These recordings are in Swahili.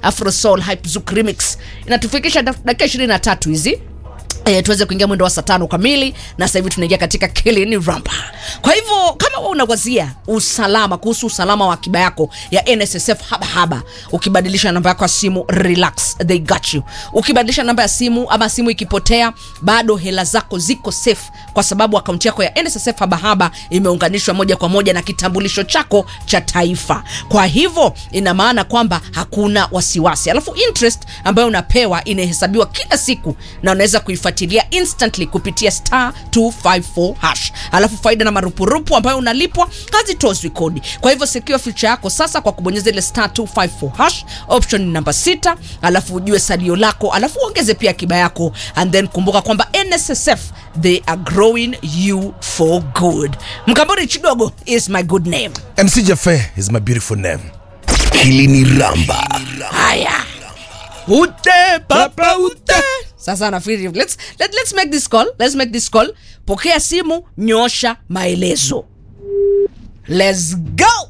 Afro Soul Hype Zouk Remix. Inatufikisha daf- dakika 23 hizi E, tuweze kuingia mwendo wa saa tano kamili na sasa hivi tunaingia katika kilini ramba. Kwa hivyo kama wewe unawazia usalama kuhusu usalama wa akiba yako ya NSSF haba haba, ukibadilisha namba yako ya simu relax, they got you. Ukibadilisha namba ya simu ama simu ikipotea, bado hela zako ziko safe, kwa sababu akaunti yako ya NSSF haba haba imeunganishwa moja kwa moja na kitambulisho chako cha taifa. Kwa hivyo ina maana kwamba hakuna wasiwasi, alafu interest ambayo unapewa inahesabiwa kila siku na unaweza kuifuatilia instantly kupitia star 254 hash. Alafu faida na marupurupu ambayo unalipwa hazitozwi kodi. Kwa hivyo secure future yako sasa kwa kubonyeza ile star 254 hash, option ni namba sita, alafu ujue salio lako, alafu uongeze pia akiba yako, and then kumbuka kwamba NSSF they are growing you for good. Mkamburi Chidogo is my good name. MC Jaffe is my beautiful name. Kilini Ramba. Haya. Ute papa ute. Sasa nafikiri let's let, let's make this call. Let's make this call. Pokea simu, nyosha maelezo. Let's go.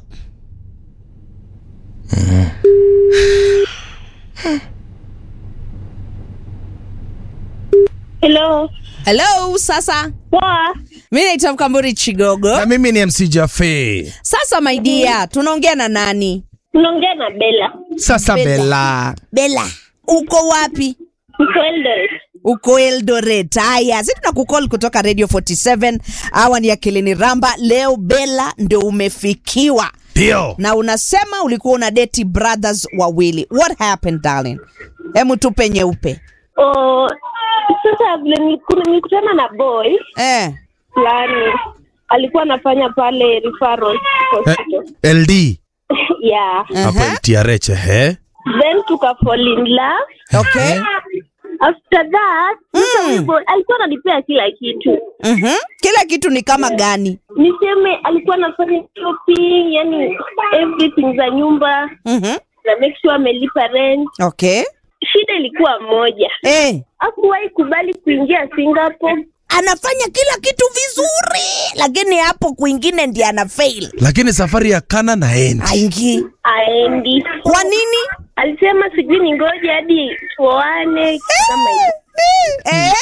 Hello. Hello, sasa. Poa. Mimi naitwa Mkamburi Chigogo. Na mimi ni MC Jaffe. Sasa my dear, tunaongea na nani? Unaongea na Bella. Sasa Bella. Bella. Bella. Uko wapi? Niko Eldoret. uko Eldoret. Haya, si tunakukol kutoka Radio 47 awa ni Akilini Ramba. Leo Bella ndo umefikiwa Ndio. na unasema ulikuwa una date brothers wawili. What happened darling? Hemu tupe nyeupe Oh, sasa vile niliku- nilikutana na boy eh. fulani alikuwa anafanya pale referral Eh, hospital. LD. yeah. Hapa Aha. TRH eh. Then tuka fall in love. Okay. After that, sasa huyu boy alikuwa ananipea kila kitu. Mhm. Kila kitu ni kama gani? Niseme alikuwa anafanya shopping, yani everything za nyumba Mhm. na make sure amelipa rent. Okay. Shida ilikuwa moja. Eh. Hakuwahi kubali kuingia Singapore. Anafanya kila kitu vizuri, lakini hapo kwingine ndiye ana fail. Lakini safari ya kana na endi. Aingi. aendi. Kwa nini? Alisema sijui ni ngoja hadi tuoane kama hivyo. Eh?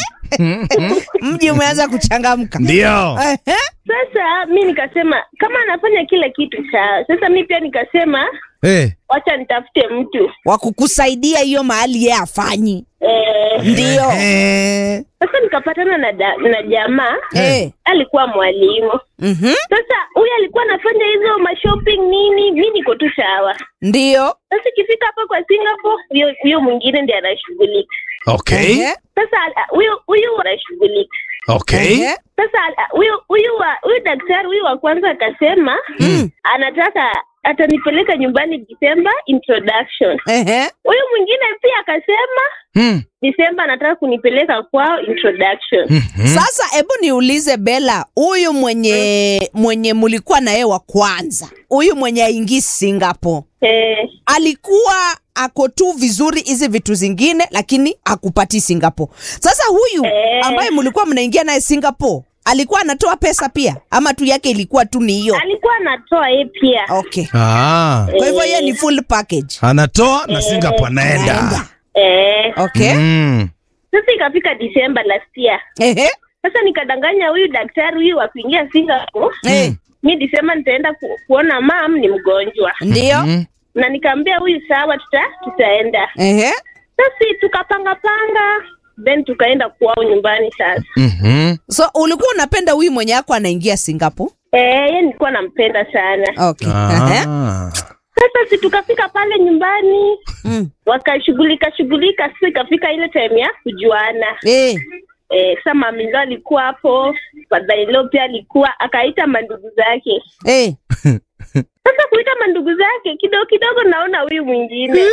Mji umeanza kuchangamka. Ndio. Ehe. Sasa mi nikasema kama anafanya kila kitu sawa. Sasa mi pia nikasema Eh. wacha nitafute mtu wa kukusaidia hiyo mahali yeye afanyi eh, ndio Eh. sasa nikapatana na, da, na jamaa Eh. alikuwa mwalimu. Mhm. Sasa huyu alikuwa anafanya hizo mashopping nini, mi niko tu sawa. ndio Sasa ikifika hapa kwa Singapore, huyo huyo mwingine ndiye anashughulika. Okay. Ehe. Sasa ah, huyo huyo anashughulika Okay. Ehe. Sasa ah, huyu huyu wa huyu daktari huyu wa kwanza akasema anataka atanipeleka nyumbani Disemba introduction. Ehe. Huyu mwingine pia akasema Hmm. Disemba anataka kunipeleka kwao introduction. Mhm. sasa hebu niulize bela huyu mwenye mwenye mulikuwa na yeye wa kwanza huyu mwenye aingii singapore Eh, alikuwa ako tu vizuri hizi vitu zingine lakini akupati singapore sasa huyu Eh. ambaye mulikuwa mnaingia naye singapore alikuwa anatoa pesa pia ama tu yake ilikuwa tu ni hiyo alikuwa anatoa yeye pia. okay Ah. kwa hivyo yeye ni full package Anatoa na Singapore anaenda. Naenda. Eh, okay Mm. sasa ikafika Disemba last year. Ehe. Sasa nikadanganya huyu daktari huyu wa kuingia Singapore. Eh. Mi Disemba nitaenda ku, kuona mam ni mgonjwa. ndio Mm. Na nikaambia huyu sawa tuta tutaenda. Ehe. Sasa tukapanga panga then tukaenda kwao nyumbani sasa. Mhm. so ulikuwa unapenda huyu mwenye ako anaingia singapore Eh, yeye nilikuwa nampenda sana. okay Ehe. Ah. Sasa si tukafika pale nyumbani Mm. wakashughulika shughulika, sasa ikafika ile time ya kujuana. Eh. Eh, sasa mamilo alikuwa hapo, fadhailo pia alikuwa, akaita mandugu zake. Eh. Sasa kuita mandugu zake kidogo kidogo, naona huyu mwingine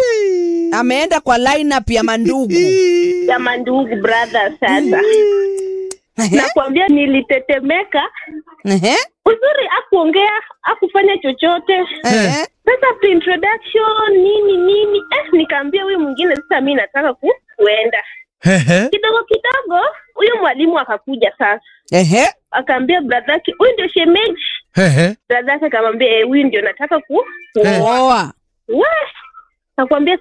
ameenda kwa lineup ya mandugu ya mandugu brother. Sasa Ehe. nakwambia nilitetemeka, Ehe. uzuri akuongea akufanya chochote Ehe. Sasa after introduction nini nini, eh, nikaambia huyu mwingine sasa, mi nataka ku, kuenda Ehe. kidogo kidogo. Huyu mwalimu akakuja sasa, Ehe. akaambia brother yake, huyu ndio shemeji. Ehe. Brother yake akamwambia, eh, huyu ndio nataka ku, kuoa. Oa. We, nakwambia